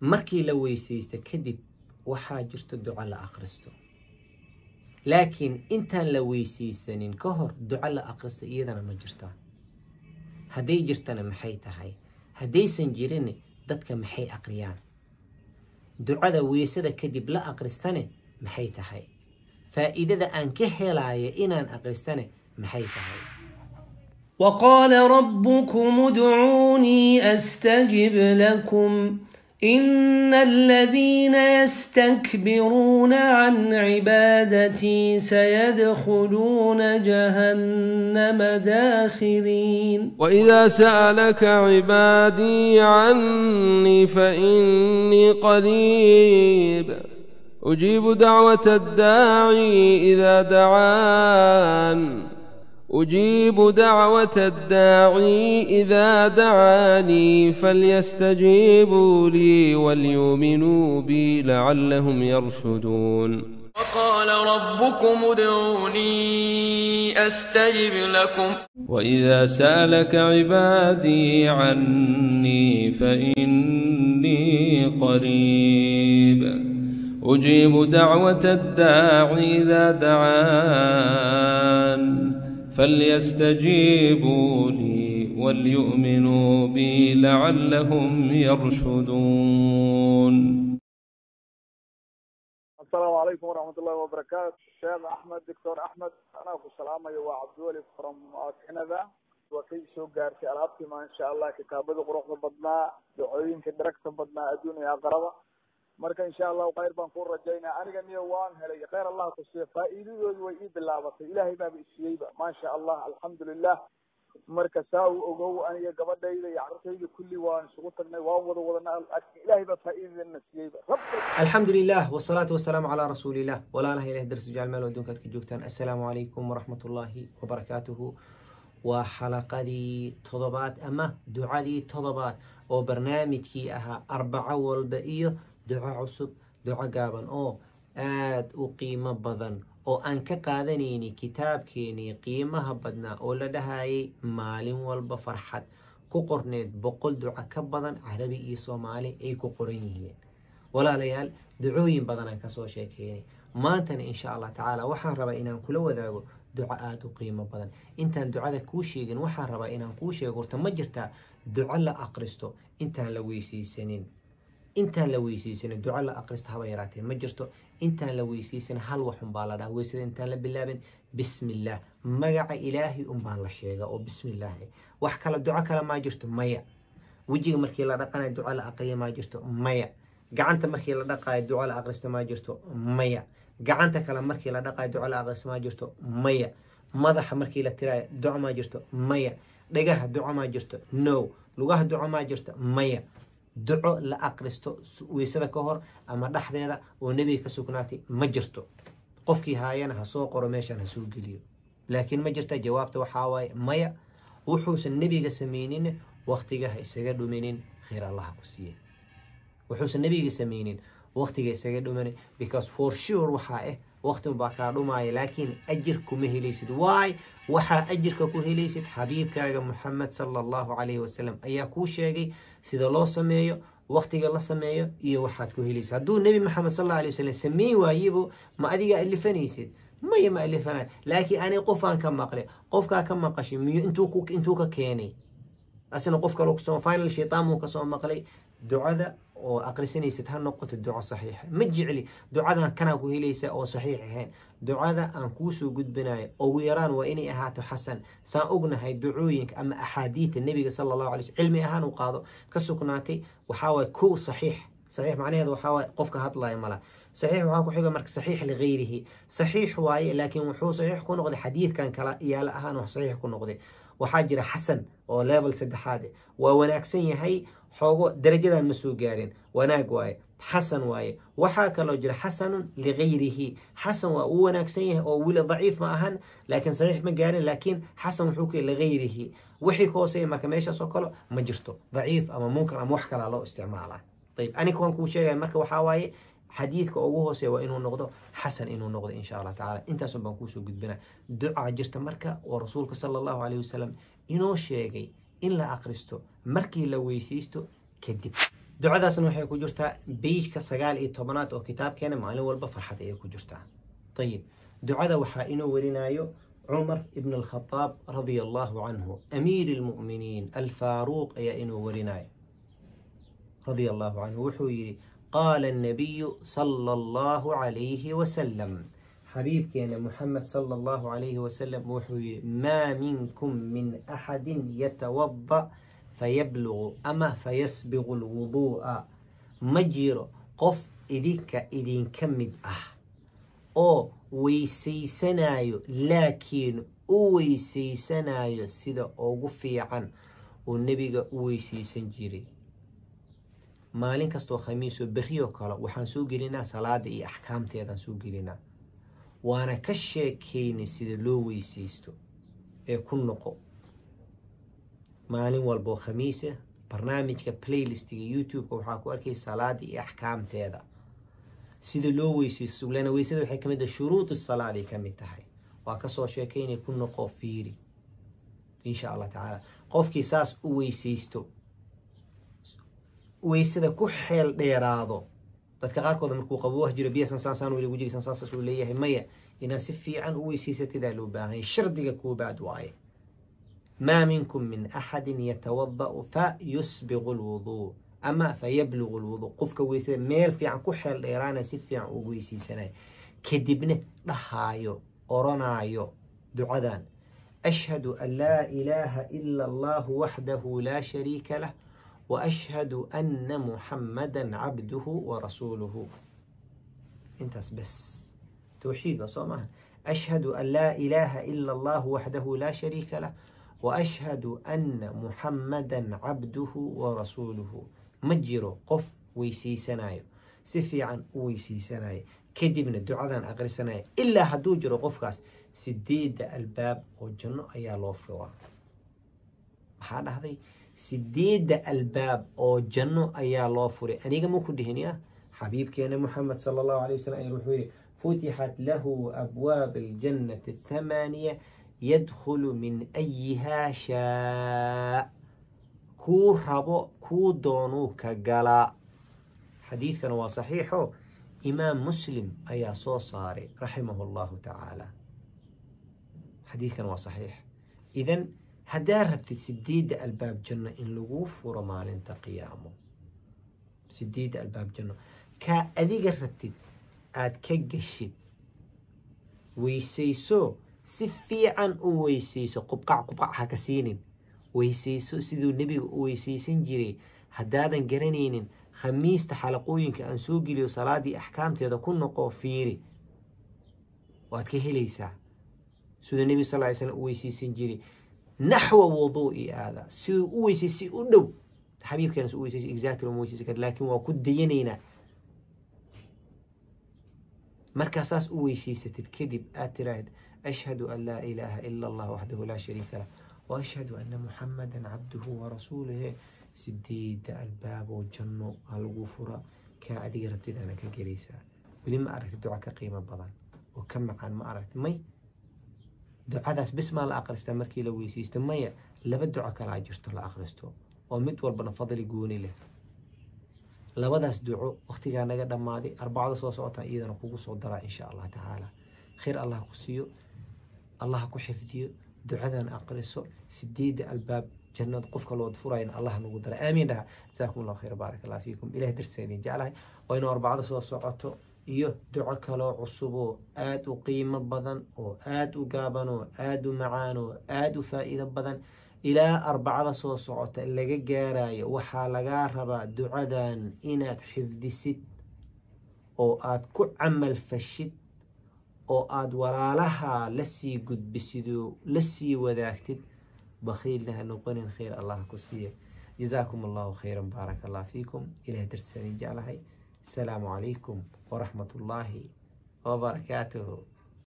markii la weysaysto kadib waxaa jirto duco la akhristo laakiin intaan la weysaysanin ka hor duco la akhristo iyadana ma jirtaa hadday jirtana maxay tahay haddaysan jirin dadka maxay aqriyaan ducada weysada kadib la aqristane maxay tahay faa'iidada aan ka helaayo inaan aqristane maxay tahay وقال ربكم ادعوني استجب لكم ان الذين يستكبرون عن عبادتي سيدخلون جهنم داخرين وإذا سألك عبادي عني فإني قريب أجيب دعوة الداعي إذا دعان أجيب دعوة الداعي إذا دعاني فليستجيبوا لي وليؤمنوا بي لعلهم يرشدون وقال ربكم ادعوني أستجب لكم وإذا سألك عبادي عني فإني قريب أجيب دعوة الداعي إذا دعان فليستجيبوا لي وليؤمنوا بي لعلهم يرشدون السلام عليكم ورحمة الله وبركاته شيخ أحمد دكتور أحمد أنا أبو سلامة وعبد الولي from Canada وكي soo gaartay alaabtii ma insha Allah kitaabada quruxda badnaa ducooyinka daragta badnaa adduun iyo aqraba marka insha Allah khayr baan ku rajaynaa aniga niyo waan helay khayr Allah ku siiyo faa'iidadoodu way ii bilaabatay ilaahay baa isiiyeyba ma sha Allah alxamdulillah marka saa u ogow aniga gabadhayda iyo carruurtayda kulli waan isugu tagnay waan wada wadana ilaahay baa faa'iidadana siiyeyba alxamdu lilah wsalaatu wasalaamu calaa rasuuliillah walaalaha ilaah darsi jecel meel adduunkaad ka joogtaan assalaamu calaykum waraxmat ullaahi wabarakaatuhu waa xalaqadii todobaad ama ducadii todobaad oo barnaamijkii ahaa arbaco walba iyo duco cusub duco gaaban oo aada u qiimo badan oo aan ka qaadanayni kitaabkeenii qiimaha badnaa oo la dhahayay maalin walba farxad ku qorneed boqol duco ka badan carabi iyo soomaali ay ku qoran yihiin walaalayaal ducooyin badanaan kasoo sheekeynay maantana insha allah tacaala waxaan rabaa inaan kula wadaago duco aada u qiimo badan intaan ducada kuu sheegin waxaan rabaa inaan kuu sheego horta ma jirtaa duco la aqristo intaan la weysaysanin intaan la weysaysanin duco la aqrista haba yaraatee ma jirto intaan la weysaysanin hal wax unbaa la dhaha weysada intaan la bilaabin bismillaah magaca ilaahay unbaan la sheega oo bismillaah wax kale duco kale maa jirto maya wejiga markii la dhaqanayo duco la aqriya maa jirto maya gacanta markii la dhaqaayo duco la aqrista maa jirto maya gacanta kale markii la dhaqaayo duco la aqrista maa jirto maya madaxa markii la tiraayo duco maa jirto maya dhagaha duco maa jirto no lugaha duco maa jirto maya duco la aqristo weysada ka hor ama dhexdeeda oo nebiga ka sugnaatay ma jirto qofkii haayana ha soo qoro meeshan ha soo geliyo laakiin ma jirta jawaabta waxaa waaye maya wuxuusan nebiga sameynin waktiga ha isaga dhuminin khayr allaha ku siiye wuxuusan nebiga sameynin waktiga isaga dhumanin because for sure waxaa ah waktin baa kaa dhumaya laakiin ajir kuma helaysid waay waxaa ajirka ku helaysid xabiibkaaga muxamed sala allahu calayhi wasalam ayaa kuu sheegay sida loo sameeyo waktiga la sameeyo iyo waxaad ku helaysid hadduu nebi maxamed sal alla alay wasalam sameyn waayibo ma adiga alifanaysid maya ma alifanay laakiin ani qofaan ka maqle qofkaa ka maqashay miyo intuu ka keenay asna qof kale kusoo final shaytaan muu kasoo maqlay ducada oo aqrisanaysid ha noqoto duco saxiixa ma jecli ducadan kanaa ku helaysa oo saxiix ahayn ducada aan kuusoo gudbinayo ugu yaraan waa inay ahaato xasan saan ognahay ducooyinka ama axaadiita nebiga sala allahu alay slm cilmi ahaan u qaado ka sugnaatay waxaa waye kow saxiix saxiix macnaheedu waxaa waaye qofka hadlaya mala saxiix waxaa ku xiga marka saxiix ligayrihi saxiix waaye laakiin wuxuu saxiix ku noqday xadiidkan kala yaala ahaan wax saxiix ku noqday waxaa jira xasan oo level saddexaad waa wanaagsan yahay xoogo darajadan ma soo gaarin wanaag waaye xasan waaye waxaa kaloo jira xasanun ligayrihi xasan waa uu wanaagsan yahay oo weli daciif ma ahan laakiin saxiix ma gaarin laakiin xasan wuxuu ku ligayrihi wixii ka hooseeya marka meeshaas oo kale ma jirto daciif ama munkar ama wax kalaa loo isticmaalaa ayib aniga waan kuu sheegaya marka waxaa waaye xadiidka ugu hooseeya waa inuu noqdo xasan inuu noqdo insha allah tacala intaasun baan kuusoo gudbina ducaa jirta marka oo rasuulka sala allahu calayh wasalam inoo sheegay in la aqristo markii la weysaysto kadib ducadaasna waxay ku jirtaa beijka sagaal iyo tobanaad oo kitaabkeena maalin walba farxad ayay ku jirtaa ayib ducada waxaa inoo warinayo cumar ibn alkhadaab radia allahu canhu amiiri lmu'miniin alfaaruuq ayaa inoo warinayo radia allahu canhu wuxuu yidhi qaala annabiyu sala allahu calayhi wasalam xabiibkeena muxamed sala allahu calayhi wasalam wuxuu yidhi maa minkum min axadin yatawada fayablugu ama fayasbiqu lwuduu'a ma jiro qof idinka idinka mid ah oo weysaysanayo laakiin u weysaysanayo sida ugu fiican oo nebiga u weysaysan jiray maalin kastoo khamiisoo berrioo kale waxaan soo gelinaa salaada iyo axkaamteedaan soo gelinaa waana ka sheekeynay sida loo weysaysto ee ku noqo maalin walboo khamiisa barnaamijka playlistiga youtube-ka waxaa ku arkay salaada iyo axkaamteeda sida loo weysaysto lana weysada waxay kamid tahay shuruud salaaday ka mid tahay waa kasoo sheekeynay ku noqo fiiri insha allah tacaala qofkii saas u weysaysto weysada ku xeel dheeraado dadka qaarkooda markuu qabo wax jiro biyasan saasaan weli gujirisan saasas uu leeyahay maya inaad si fiican u weysaysatidaa loo baahanya shardiga koobaad waaye maa minkum min axadin yatawada'u fa yusbiqu lwuduu ama fa yablugu lwuduu qofka weysada meel fiican ku xeel dheeraana si fiican ugu weysaysanaya kadibna dhahaayo oranaayo ducadan ashhadu an laa ilaaha ila allahu waxdahu laa shariika lah وأشهد أن محمدا عبده ورسوله انتس بس توحيد وصومها أشهد أن لا إله إلا الله وحده لا شريك له وأشهد أن محمدا عبده ورسوله مجرو قف ويسي سنايو سفي عن ويسي سنايو كدبنا دعاء أقري سنايو إلا هدو جرو قفكاس سديد الباب وجنو أيا لوفوا هذا هذي sideedda albaab oo janno ayaa loo furay aniga ma ku dhihinyaa xabiibkeena muxamed sala allahu alay wasalam ayaa wuxuu yihi futixat lahu abwaab aljannati athamaaniya yadkhulu min ayihaa shaa kuu rabo kuu doonuu ka galaa xadiidkana waa saxiixo imaam muslim ayaa soo saaray raximahu allahu tacaala xadiidkana waa saxiix idan haddaa rabtid sideedda albaab janno in laguu furo maalinta qiyaamo sideedda albaab janno kaa adiga rabtid aada ka geshid weysayso si fiican u weysayso qubqac qubqac ha ka siinin weysayso siduu nebiga u weysaysan jiray haddaadan garanaynin khamiista xalaqooyinka aan soo geliyo salaadii axkaamteeda ku noqo fiiri waad ka helaysaa siduu nebiga sal ly slam u weysaysan jiray naxwa wuduu'i aada siduu u weysay si u dhow xabiibkeena u weysay exactly ma weysaysan kara laakiin waa ku dayanaynaa markaa saas u weysaysatid kadib aad tiraahid ashhadu an laa ilaaha ila allah waxdahu laa shariika lah wa ashhadu anna muxamadan cabduhu warasuuluhu sideeda albaaboo janno ha lagu fura kaa adiga rabtidaana ka gelaysaa weli ma aragti duca ka qiimo badan oo ka macaan ma aragti may ducadaas bis maa la akristaa markii la weysaysto maya laba duco kalaa jirto la akristo oo mid walbana fadli gooni leh labadaas duco waktigaa naga dhammaaday arbacada soo socotaa iyadana kugu soo daraa insha allah tacaala khayr allah ku siiyo allah ku xifdiyo ducadan aqriso sideedda albaab jannad qofka lood furayna allah nagu dara aamiin dhaha jasaakum allah khayr baarak allah fiikum ilahay darsa idin jeclahay waa inuu arbacada soo socoto iyo duco kaloo cusub oo aada u qiimo badan oo aada u gaaban oo aada u macaan oo aada u faa'iido badan ilaa arbacada soo socota laga gaarayo waxaa lagaa rabaa ducadan inaad xifdisid oo aada ku camal fashid oo aada walaalaha lasii gudbisid oo lasii wadaagtid bakhiilna ha noqonin khayr allah ku siiya jazaakum allahu khayran baaraka allah fiikum ilahay dartisanin jeclahay السلام عليكم ورحمة الله وبركاته